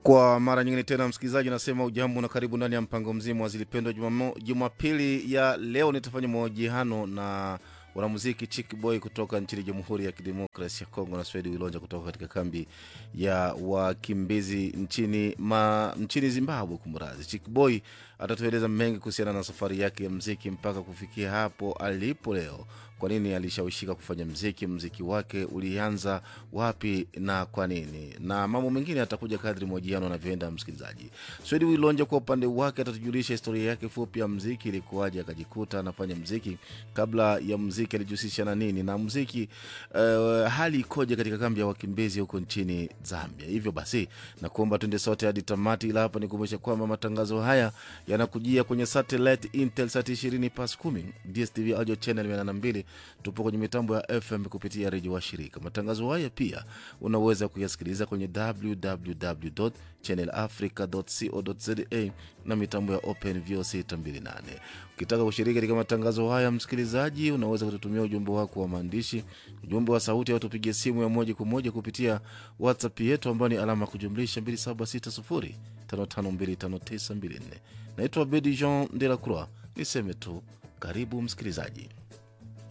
Kwa mara nyingine tena, msikilizaji, nasema ujambo na karibu ndani ya mpango mzima wa Zilipendwa. Jumamo- Jumapili ya leo nitafanya mahojiano na wanamuziki Chick Boy kutoka nchini Jamhuri ya Kidemokrasi ya Kongo na Swedi Wilonja kutoka katika kambi ya wakimbizi nchini, ma, nchini Zimbabwe. Kumradhi, Chick Boy atatueleza mengi kuhusiana na safari yake ya mziki mpaka kufikia hapo alipo leo. Kwa nini alishawishika kufanya mziki? Mziki wake ulianza wapi na kwa nini? Na mambo mengine atakuja kadri mahojiano anavyoenda. Msikilizaji, Swedi Wilonja kwa upande wake atatujulisha historia yake fupi ya mziki, ilikuwaje akajikuta anafanya mziki. Kabla ya mziki alijihusisha na nini na mziki uh, hali ikoje katika kambi ya wakimbizi huko nchini Zambia. Hivyo basi nakuomba tuende sote hadi tamati, ila hapa nikumbusha kwamba matangazo haya yanakujia kwenye satellite Intelsat 20 pas 10 DSTV audio channel 82. Tupo kwenye mitambo ya FM kupitia redio wa shirika. Matangazo haya pia unaweza kuyasikiliza kwenye www channelafrica.co.za na mitambo ya Open VOC 628. Ukitaka kushiriki katika matangazo haya, msikilizaji, unaweza kututumia ujumbe wako wa maandishi, ujumbe wa sauti, au tupigie simu ya moja kwa moja kupitia WhatsApp yetu ambayo ni alama ya kujumlisha 2760552594. Naitwa Bedi Jean de la Croix. Niseme tu karibu msikilizaji.